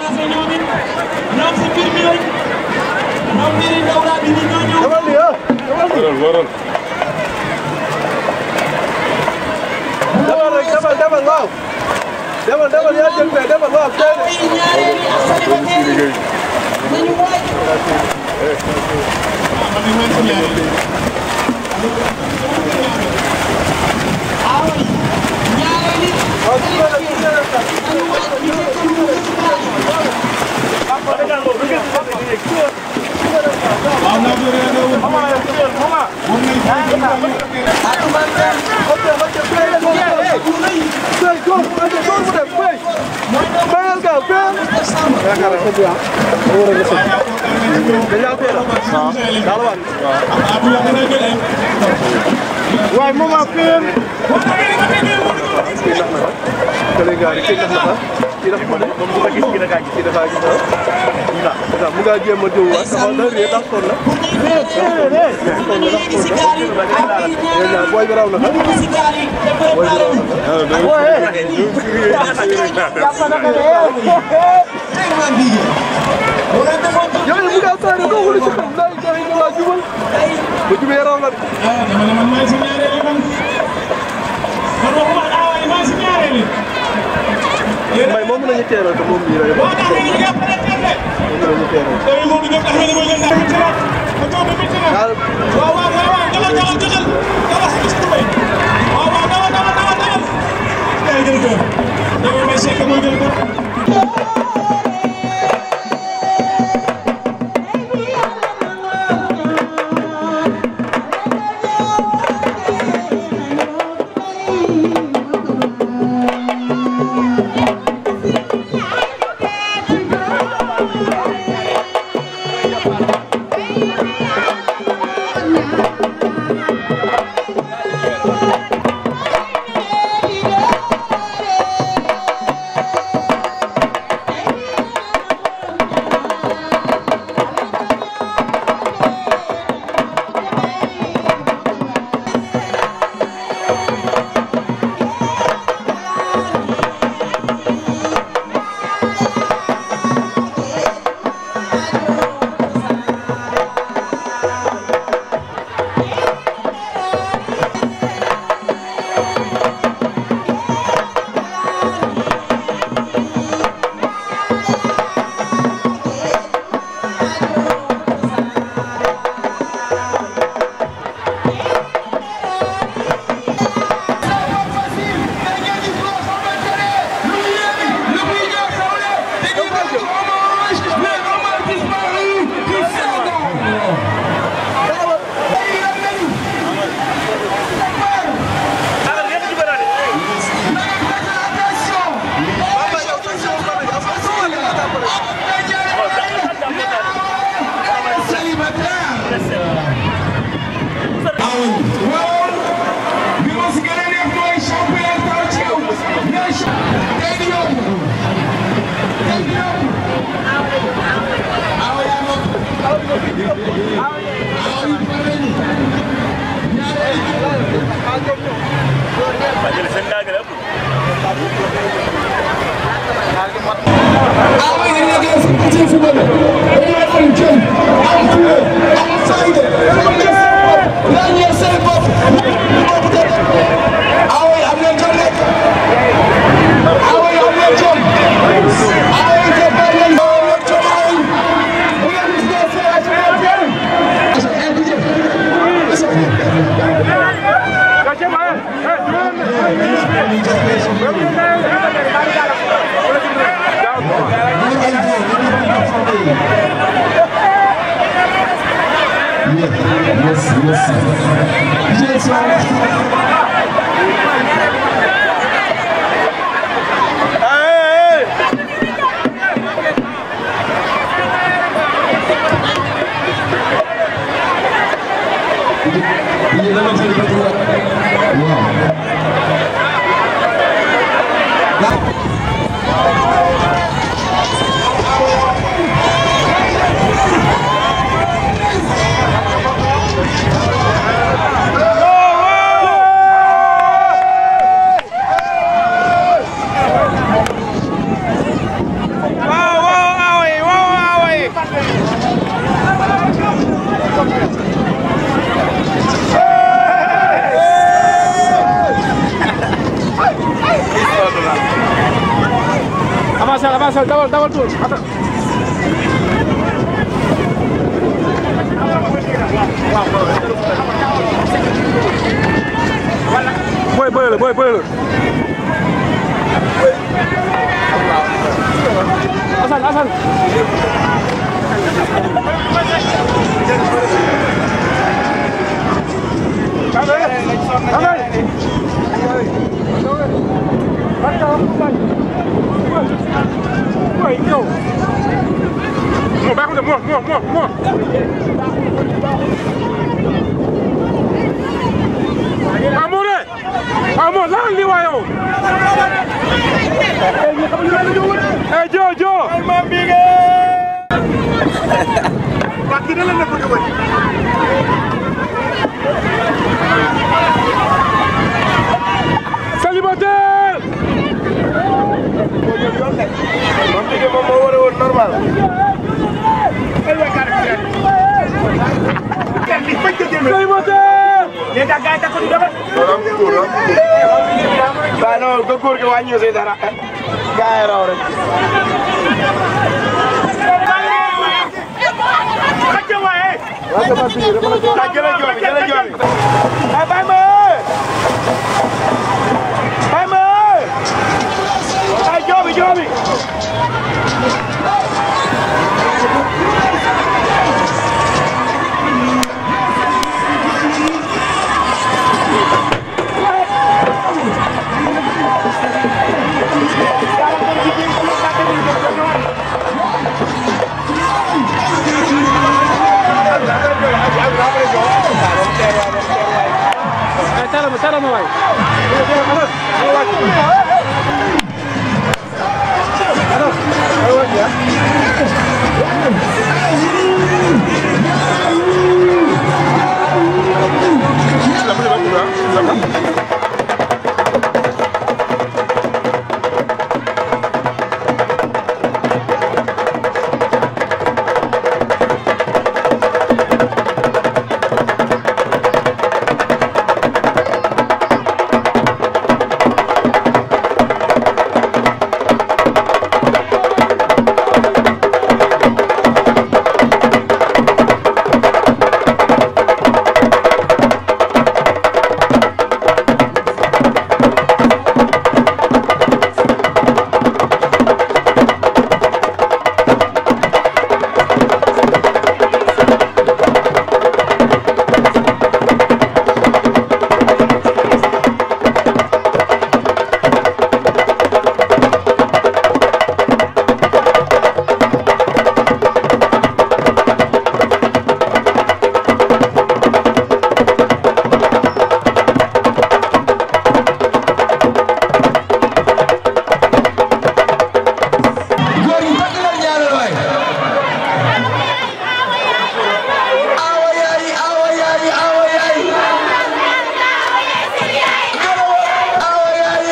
commencé ñoom it ñoom si mbir mi lañ ñoom mbiri Dawra bi ni ñoo ñëw. Demal nii ah demal nii. waral waral demal rek demal demal waaw. demal demal yaa jël fee demal waaw tey de. ay ñaareel ak célibataire yi nañu waaj. waaw ñaareel yi nañu waaj ñu fekk ñu ci Fee góor mu ande góor mu dem fee. Feyal gaaw feyal. yaakaar naa xëy na ah. war a gëstu. dañ laa teel a. waaw daal waat. waaye moment feyal. kii ndax na fa. kële gaari kii ndax na fa. kii dafa ko def moom du ko gis kii dafa gis. kii dafa gis ah. waaw mu ngaa jéem a jëw waat dafa da réer ndax sonn na. sonn na ndax sonn na. dèjà booy bi raw na fa. booy bi raw na fa. yow mu ngaa saare doo wuli ci xam ndax joxe nga laa jubal. bu jubee raw na de. dama ne man maay si ñaareel man man waxuma aawa yi maay si ñaareel yi. may moom la ñu teeral te moom bii la boo taxee ñu jàppale teel de. moom la ñu teeral. tey moom du ñëw taxaw ne mooy leen daal ci la ma toog ba métti na. daal waaw waaw waaw waaw dalal dalal dalal dalal xam si tubay. waaw waaw dalal dalal dalal dalal. day jël ko. dama may sekk mooy jël ko. Go! dawal tuur ata booy bële la booy bële la Assane Assane Oi, yo. Mo baax na mo mo mo mo. Amore. Amore lan li wa yow. Eh Jo Jo. Ma bige. Wa ki la na ko woni. Célibataire. moom liggéey moom moo war a woon normal. Célibataire. waaw non ba góor gi wàññi si dara. gaa yi raw rek. ah jëlee joomi jëlee joomi. ah bàyyi ma bàyyi ma ay joomi joomi. Eh tara ma tara ma waay. góor yi bëgg leen ñaanal waay awa yaay awa yaay awa yaay awa yaay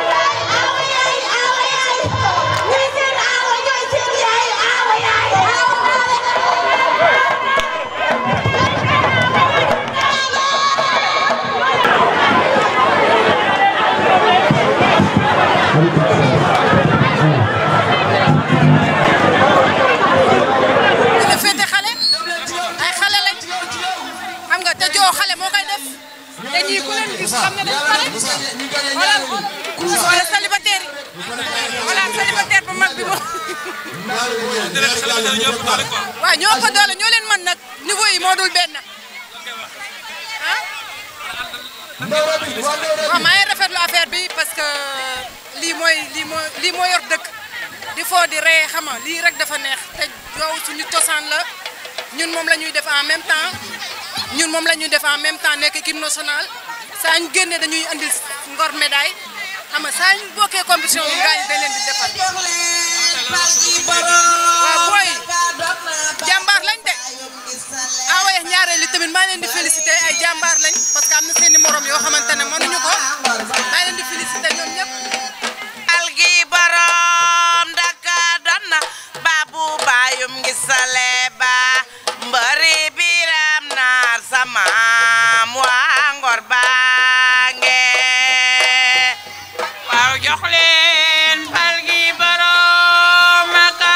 la féete xale ay xale lañ xam nga te joo xale moo koy def te ñii ku leen gis xam ne dañu pare xoolal wala célibataire yi wala célibataire bu mag bi moom. waaw ñoo ko doole ñoo leen mën nag niveau yi moo dul benn ah. waaw maa ngi rafetlu affaire bi parce que lii mooy lii moo lii moo yor dëkk di foo di ree xama lii rek dafa neex te joow suñu cosaan la ñun moom la ñuy def en même temps ñun moom la ñuy def en même temps nekk équipe nationale saa ñu génnee dañuy andil ngor médaille xam nga saa ñu bokkee compétition bi gaañ dañ leen di defal waaw booy jàmbaar lañ de awaye ñaareel li tamit maa leen di félicité ay jàmbaar lañ parce que am na seen i morom yoo xamante ne mënuñu ko maa leen di félicité ñoom ñëpp algi borom daka donna babu bayum ngi sale ba mbëri biram naar sama waa ngor baange waaw jox leen algi borom aka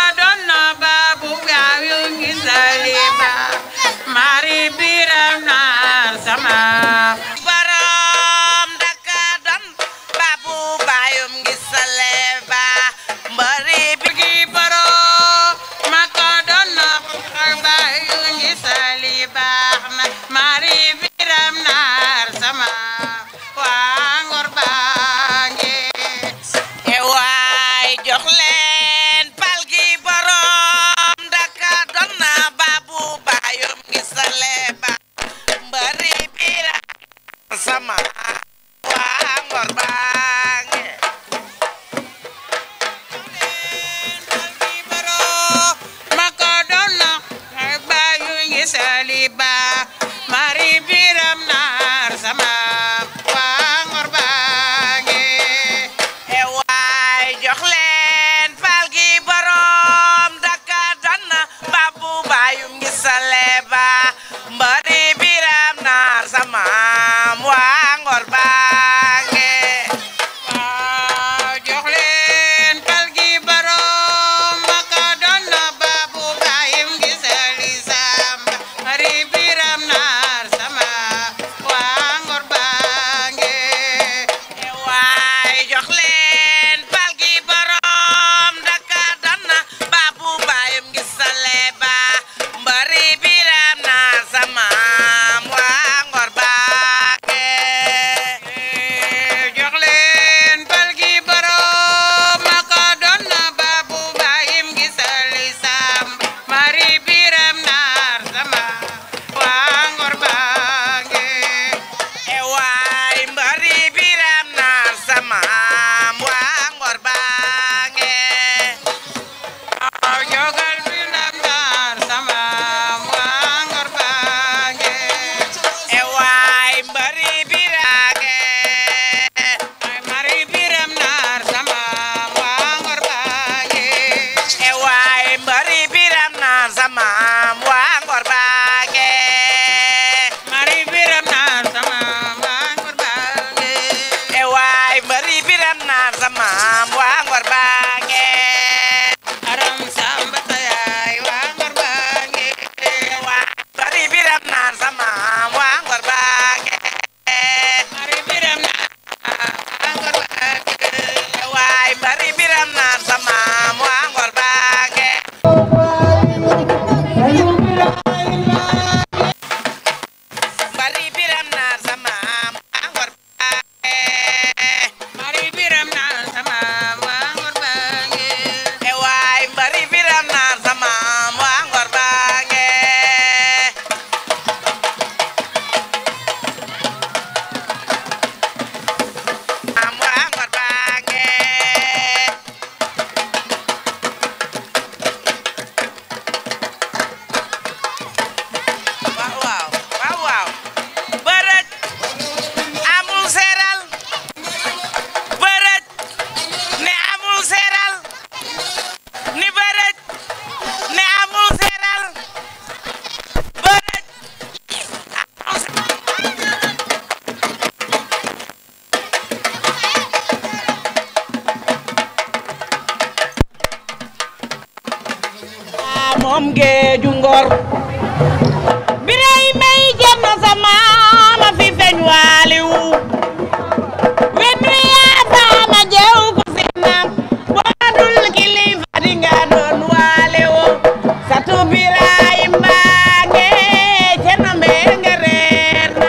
moom géeju ngor biray may jenn sama ma fi feeñ waaliwu wenn yaa faama jew ko sinam boo dul kilifa di nga doon waaliwu satu biray mbaage jenn mbee nga reer na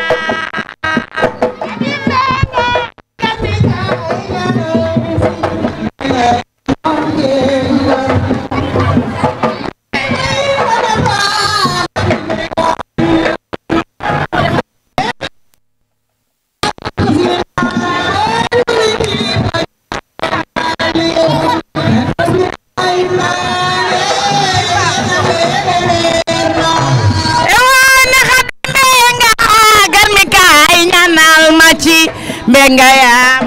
ewane xat mbenga garmi kaay ñaanal ma ci mbenga yaa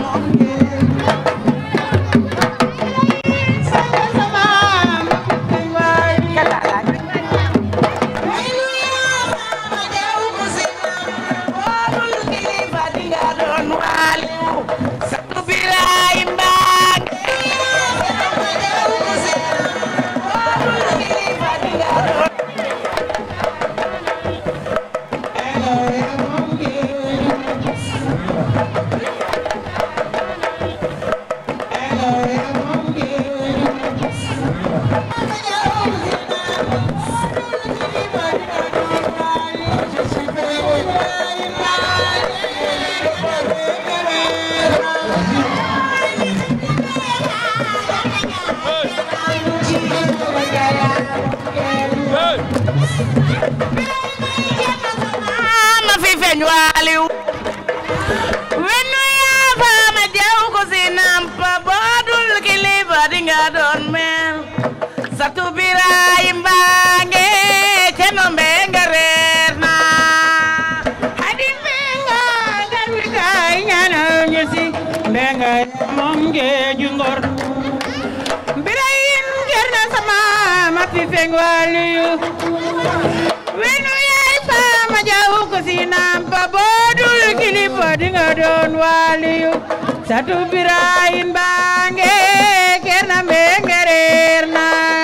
ma fi feeñ waaliw wennu yaa faama jaw ko si nampa boo dul kilifa di nga doon mel satu biraay mbaange ceno mbenga reer na hadi mbenga garwi kaay ñaanal ñu si mbenga moom géeju ngor birayin ger na sama ma fi feeñ waaliw wenu yaay faama jaw ko si nampa boodul kilifa dinga doon waliyu satu birayin baange kerna mbenge reer na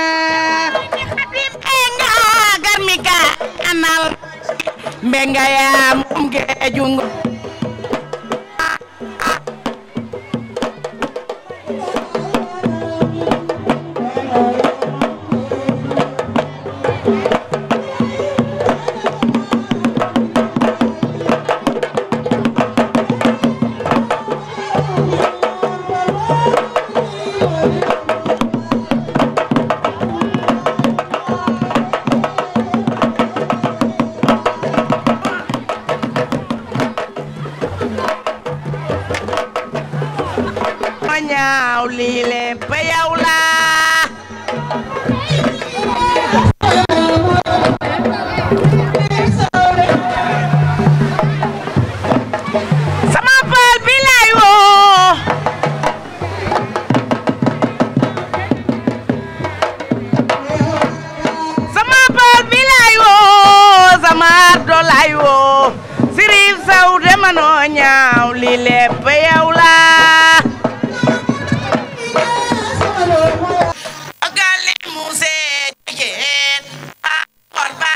mbenga garmika anal mbenga yaa moom geejungo ma ñaaw lii leen pa yow laa sama paal bi lay woo sama paal bi lay woo sama ardo lay woo sirif saw de manoo ñaaw lii leen pa yow laa Ogale muse jigéen a orba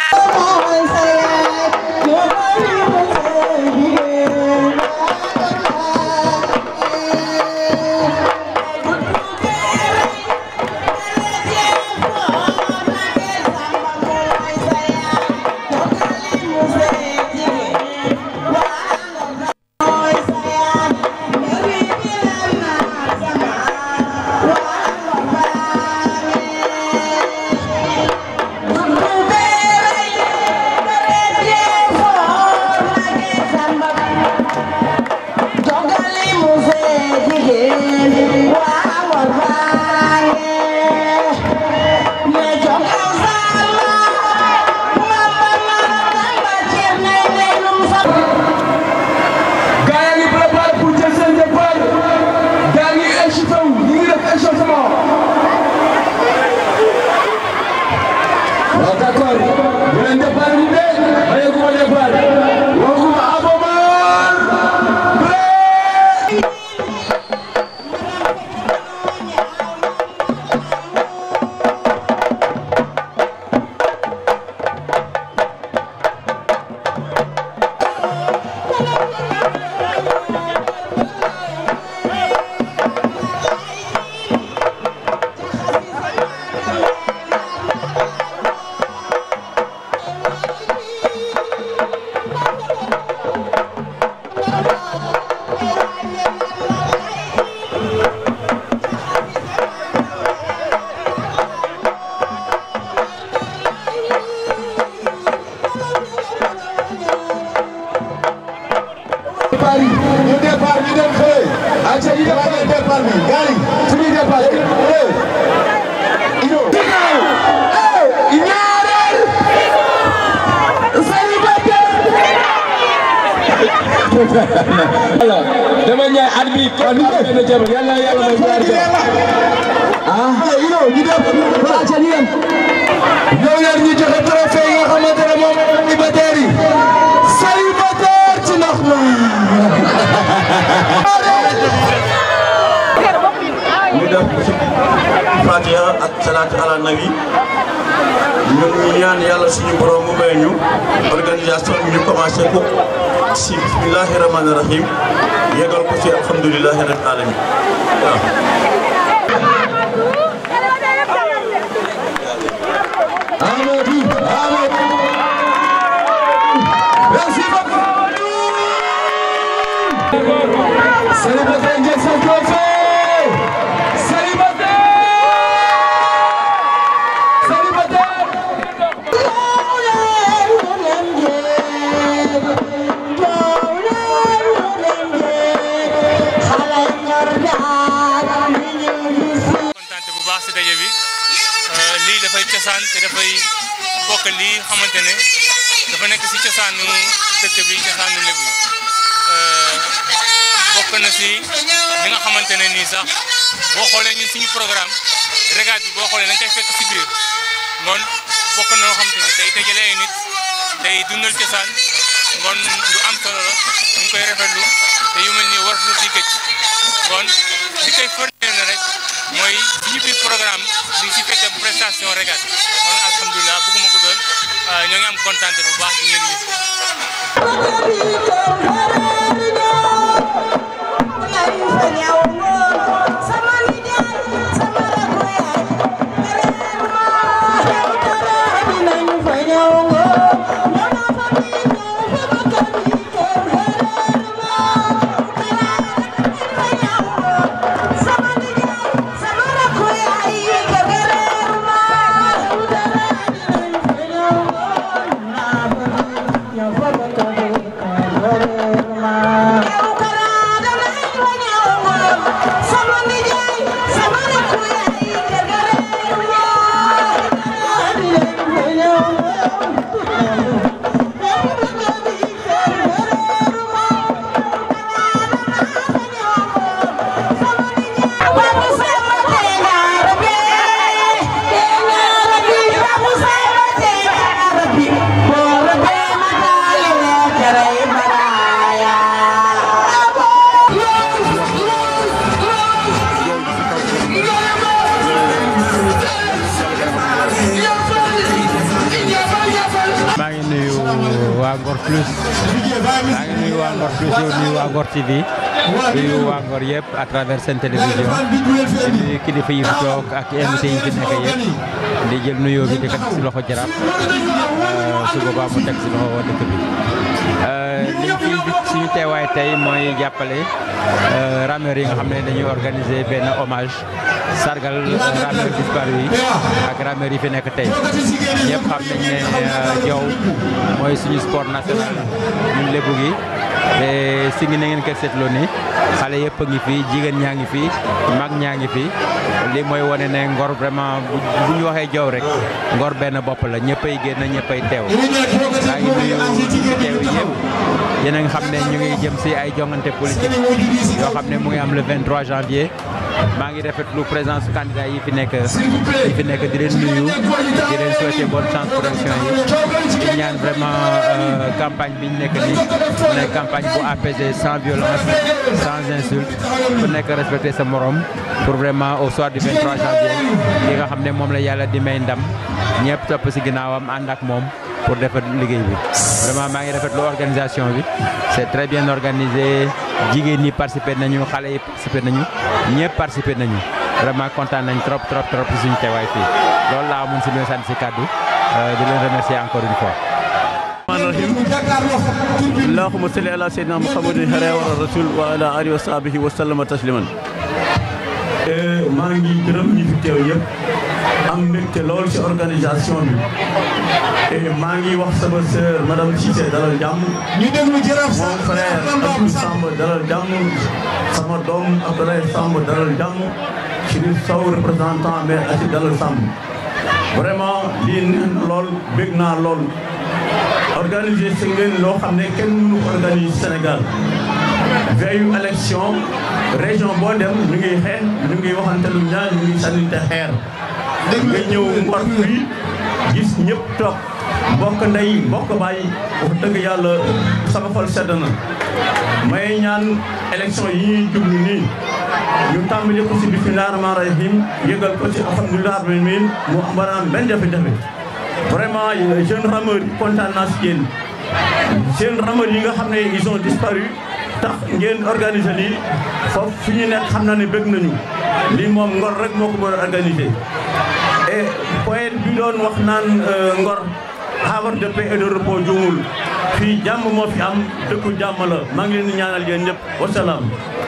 gaa yaa ngi préparé pour jël seen départ gaa ngi échauffé wu ñu ngi def échauffement. waaw d'accord bu leen départ ñu de ayeguma départ waxuma Abomar Blé. Paris ñu départ ñu dem fële. ayca ñu dem fële départ bi gars yi fu ñuy départ eh. Ino. eh ñaareel. voilà dama ñaan at bi kon ñu def benn jabar yàlla na yàlla may ñaari jabar. ah Ino ñu dem voilà ayca ñu dem. ñëw leen ñu joxe trophée yi nga xamante ne moom célibataire yi. célibataire ci ndox ma. ñu def Fatiha ak salaatu ala nabi ñun ñu ñaan yàlla suñu borom mu may ñu organisation bi ñu commencé ko si bismillahi rahmani rahim yegal ko ci alhamdulilahi rabbil alamin waaw. Amadou Amadou. merci beaucoup. célibataire njëkk sa trophée. célibataire. célibataire. kontaante bu baax si daje bi lii dafay cosaan te dafay bokk lii xamante ne dafa nekk si cosaanu dëkk bi cosaanu lébu yi bokk na si li nga xamante ne nii sax boo xoolee ñun suñu programme regate bi boo xoolee dañ koy fekk si biir ngoon bokk na loo xamante ne day dajale ay nit day dundal cosaan ngoon lu am solo la ñu ngi koy rafetlu te yu mel nii war na di gëj ngoon li koy firndeel na rek mooy suñu biir programme di si fekk prestation regate kon alhamdulilah bëgguma ko doon ñoo ngi am kontaan bu baax di ngeen gis. maa ngi nuyu waa Ngor Plus maa ngi nuyu waa Ngor Plus yow nuyu waa Ngor TV nuyu waa Ngor yëpp à travers seen télévision di nuyu kilifa yi fi toog ak invité yi fi nekk yëpp di jël nuyoo bi di ko teg si loxo jaraaf su boobaa mu teg si loxo waa dëkk bi. liñ fi suñu teewaay tey mooy jàppale rameurs yi nga xam ne dañuy organiser benn hommage sargal rameurs disparu yi ak rameurs yi fi nekk tey ñëpp xam nañ ne jow mooy suñu sport national ñun lébu gi te si ngi na ngeen ko seetloo ni xale yëpp a ngi fi jigéen ñaa ngi fi mag ñaa ngi fi li mooy wane ne ngor vraiment bu ñu waxee jow rek ngor benn bopp la ñëppay génn ñëppay teew maa ngi nuyu teew yëpp yéen a nga xam ne ñu ngi jëm si ay jongante politique yoo xam ne mu ngi am le 23 janvier maa ngi rafetlu présence candidat yi fi nekk yi fi nekk di leen nuyu di leen souhaiter bonne chance pour élection yi di ñaan vraiment campagne bi ñu nekk nii mu nekk campagne bu apaisée sans violence sans insulte ku nekk respecter sa morom pour vraiment au soir du 23 janvier li nga xam ne moom la yàlla di may ndam ñëpp topp si ginnaawam ànd ak moom pour defar liggéey bi vraiment maa ngi rafetlu organisation bi c'est très bien organisé jigéen ñi participer nañu xale yi participer nañu ñëpp participer nañu vraiment kontaan nañ trop trop trop si suñu teewaay fii loolu laa mun si leen sant si kàddu di leen remercier encore une fois. allahumma salli ala sayyidina muhammadin xare wa rasul wa ala alihi wa sahbihi wa sallama tasliman maa ngi gërëm ñi fi teew yëpp am mbégte lool ci organisation bi et maa ngi wax sama sœur madame Cissé dalal jàmm ñu déglu jërëf mon frère Abdou Samb dalal jàmm sama doom Abdoulaye Samb dalal jàmm Chérif Sow représentant maire Assi dalal Samb vraiment lii neex na lool bég naa lool organiser si ngeen loo xam ne kenn mënu ko organiser Sénégal veillu élection région boo dem ñu ngi xeex ñu ngi waxante lu ñaan ñu ngi sànninte xeer nga ñëw Ngor fii gis ñëpp toog bokk ndey bokk baay wax dëgg yàlla sama xol sedd na may ñaan élection yi ñuy jublu nii ñu tàmbali ko si bismillah rahmaan rahim yëgal ko si alhamdulilah rabbil alamin mu am baraan benn jafe-jafe vraiment jeune rameur yi kontaan naa si yéen jeune rameur yi nga xam ne ils ont disparu tax ngeen organiser lii foofu fi ñu nekk xam naa ne bëgg nañu lii moom ngor rek moo ko mën a organiser et poète bi doon wax naan ngor havre de paix et de repos juumul fii jàmm moo fi am dëkku jàmm la maa ngi leen di ñaanal yéen ñëpp wasalaam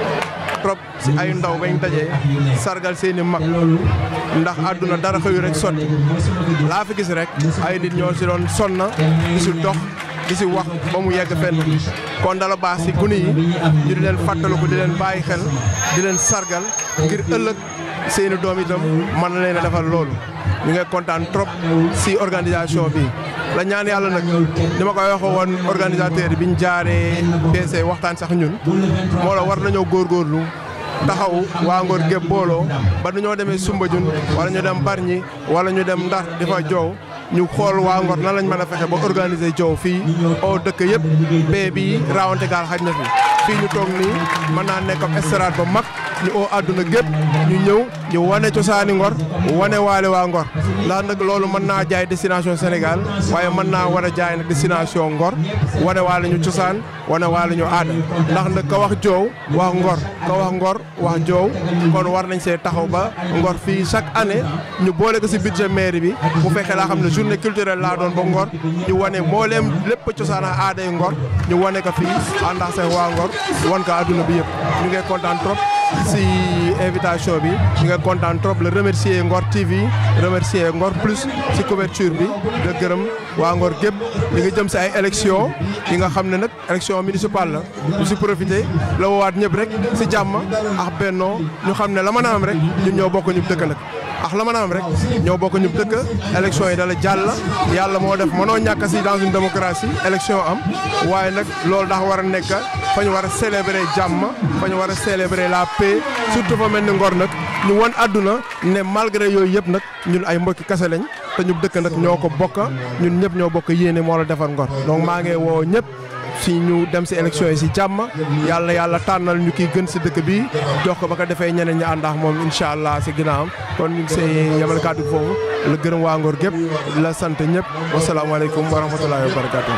trop si ay ndaw bañ dajee sargal seeni mag ndax àdduna dara xëyu rek sotti laa fi gis rek ay nit ñoo si doon sonna di si dox di si wax ba mu yegg fenn kon dala baax si gune yi ñu di leen fàttaliku di leen bàyyi xel di leen sargal ngir ëllëg seeni doom itam mën na leen a defal loolu ñu ngi kontaan trop si organisation bi la ñaan yàlla nag ni ma koy waxee woon organisateur bi ñu jaaree PC waxtaan sax ñun moo la war nañoo góorgóorlu taxaw waa Ngor gépp booloo ba nu ñoo demee Soumbédioune wala ñu dem Bargny wala ñu dem Ndar di fa joow ñu xool waa Ngor nan lañ mën a fexe ba organiser joow fii oo dëkk yëpp bee bii raawante gaal xaj na fi fii ñu toog nii mën naa nekk ab estrade ba mag ñu oo àdduna gépp ñu ñëw ñu wane cosaani Ngor wane waale waa Ngor ndax nag loolu mën naa jaay destination Sénégal waaye mën naa war a jaay nag destination Ngor wane waale ñu cosaan wane waale ñu aada ndax nag ka wax joow wax Ngor ka wax Ngor wax joow kon war nañ see taxaw ba Ngor fii chaque année ñu boole ko si budget mairie bi bu fekkee laa xam ne journée culturelle laa doon ba Ngor ñu wane mbooleem lépp cosaan ak aada yi Ngor ñu wane ko fii àndax seen waa Ngor wan ko àdduna bi yëpp ñu ngi kontaan trop si invitation bi ñu ngi kontaan trop le remercier Ngor TV remercier Ngor Plus si couverture bi de gërëm waa Ngor gépp ñu ngi jëm si ay élection yi nga xam ne nag élection municipale la ñu si profité la woowaat ñëpp rek si jàmm ak bennoo ñu xam ne la mën a am rek ñun ñoo bokk ñu dëkk nag ax la mën a am rek ñoo bokk ñu dëkk élection yi dala jàll yàlla moo def mënoo ñàkk si dans une démocratie élection am waaye nag loolu dafa war a nekk fa ñu war a célébrer jàmm fa ñu war a célébrer la paix surtout fa mel ni Ngor nag ñu won àdduna ne malgré yooyu yëpp nag ñun ay mbokki kase lañ te ñu dëkk nag ñoo ko bokk ñun ñëpp ñoo bokk yéene moo la defar Ngor donc maa ngi woo ñëpp si ñu dem si élection yi si jàmm yàlla yàlla tànnal ñu kii gën si dëkk bi jox ko ba ko defee ñeneen ñi ànd ak moom incha allah si ginnaawam kon ñu ngi see yemal kàddu foofu la gërëm waa Ngor gépp la sant ñëpp wasalaamaaleykum wa rahmatullahi wa barakatuh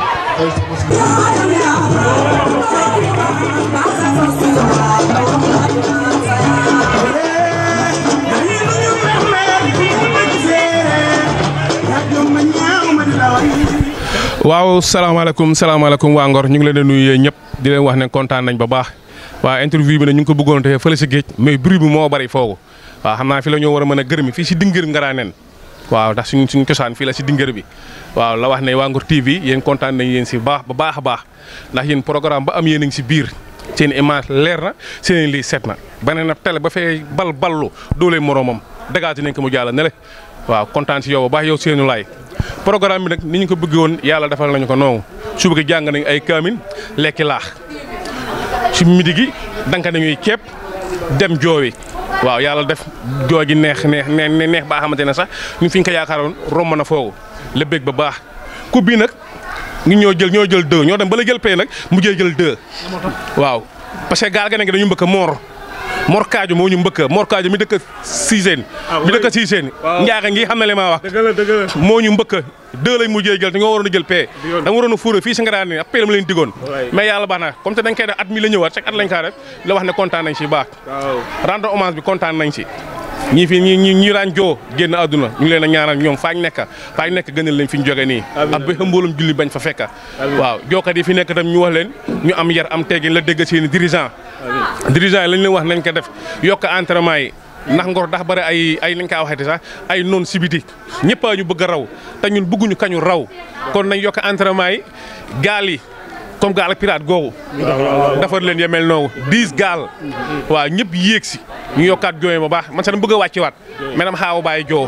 waaw salaamaaleykum salaamaaleykum waa Ngor ñu ngi leen di nuyu ñëpp di leen wax ne kontaan nañ ba baax waaw interview bi ne ñu ngi ko bëggoon defee fële si géej mais bruit bi moo bari foogu waaw xam naa fi la ñoo war a mën a gërëmi fii si dingër Ngaraaneen waaw ndax suñ suñu cosaan fii la si dingër bi waaw la wax ne waa Ngor TV yéen kontaan nañ yéen si baax ba baax a baax ndax yéen programme ba am yéen a ngi si biir seen image leer na seen lii set na beneen na télé ba fee bal ballu doole moroomam dagaati nañ ko mu jàll ne le waaw kontaan si yow ba baax yow seenu laay programme bi nag ni ñu ko bëggee woon yàlla defal nañu ko noonu suba gi jàng nañ ay kaamin lekki laax si midi gi danka nañuy ceeb dem joowi waaw yàlla def joo gi neex neex neex neex baa xamante ne sax ñu fi ñu ko yaakaaroon romb na foogu la bëgg ba baax coupe bi nag ngi ñoo jël ñoo jël deux ñoo dem ba la jël pay nag mu jël jël deux waaw parce que gaal ga ne dañu mbëkk moor Mor Kaajo moo ñu mbëkk Mor Kaajo mi dëkk Siiseen mi dëkk Siiseen njaaga ngi xam ne li ma wax moo ñu mbëkk deux lañ mujjee jël te ñoo waroon a jël paie da nga waroon a fuure fii si nga daan ni ab paie la ma leen digoon mais yàlla baax na comme te dañ koy def at mi la ñëwaat chaque at lañ kaa def la wax ne kontaan nañ si baax rendre hommage bi kontaan nañ si ñii fi ñi ñi ñi daan joo génn àdduna ñu ngi leen a ñaanal ñoom faañ nekk faañ nekk gënal leen fi ñu jóge nii ak ba mboolum julli bañ fa fekka waaw jookat yi fi nekk tam ñu wax leen ñu am yar am teggin la dégg seeni dirigeant dirigeant yi lañ leen wax nañ ko def yokk entraînement yi ndax ngor ndax bëri ay ay lañ kaa waxeeti sax ay noon sibiti ñëpp a ñu bëgg a raw te ñun bëgguñu kañu raw kon nañ yokk entraînement yi gaal yi comme gaal ak pirate googu defar leen yemel noogu dix gaal waaw ñëpp yéeg si ñu yokkaat jooye ba baax man sax dama bëgg a wàcci waat mais dama xaaw a bàyyi joo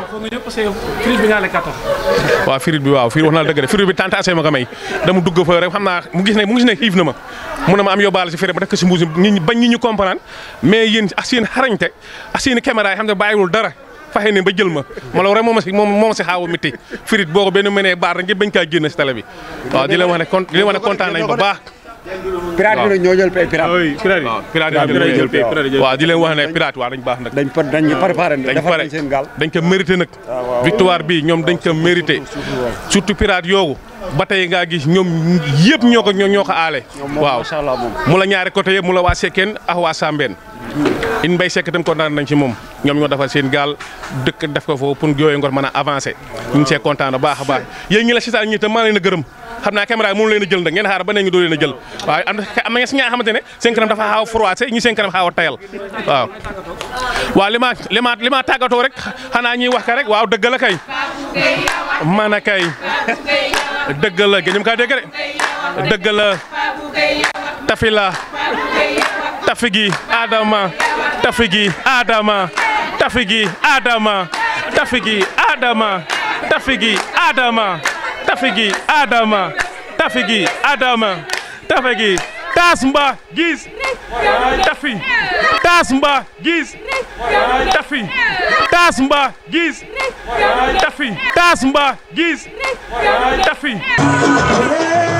waaw firit bi waaw firit wax naa dëgg de firit bi tentation ma ko may dama dugg fa rek xam naa mu gis ne mu gis ne xiif na ma mu ne ma am yóbbaale si firit ba def ko si mbuus nit ñi bañ ñi ñu comprendre mais yéen ak seen xarañte ak seen caméra yi xam ne bàyyiwul dara faxe ne ba jël ma ma la rek moom si moom moom si xaaw a métti firit boo ko benn mënee baar rek ngeen bañ kaa génn si télé bi waaw di leen wax ne kon di leen wax ne kontaan nañ ba baax pirate bi ñoo jël pay pirate. waaw pirate yi dañ jël pay waaw di leen wax ne pirate waaw dañ baax nag dañ par dañ préparé dañ defar pare nañ seen gaal. dañ ko mérité nag victoire bi ñoom dañ ko mérité surtout pirate yoogu ba tey ngaa gis ñoom yëpp ñoo ko ñoo ñoo ko aale waaw macha allah moom. mu la ñaari côté yëpp mu la waa Sekkeen ak waa Sambeen in mbay sekk tam kontaan nañ ci moom ñoom ñoo defal seen gaal dëkk def ko foofu pour Jooye Ngor mën a avancé ñu ngi see kontaan bu baax a baax yéen ñi la sitaan ñi tam maa leen a gërëm xam naa caméra yi mënu leen a jël nag ngeen xaar ba ne ñu doo leen a jël waaw am am na si nga xamante ne seen kanam dafa xaaw a froissé ñi seen kanam xaaw a tayal waaw waaw li ma li ma li ma tàggatoo rek xanaa ñuy wax ka rek waaw dëgg la kay man a kay dëgg la gëñëm kaa dégg de dëgg la tafi la tafi gi Adama tafi gi Adama tafi gi Adama tafi gi Adama tafi gi Adama tafi gi Adama tafi gi Adama tafi gi tas mba gis tafi tas mba gis tafi tas mba gis tafi tas mba gis tafi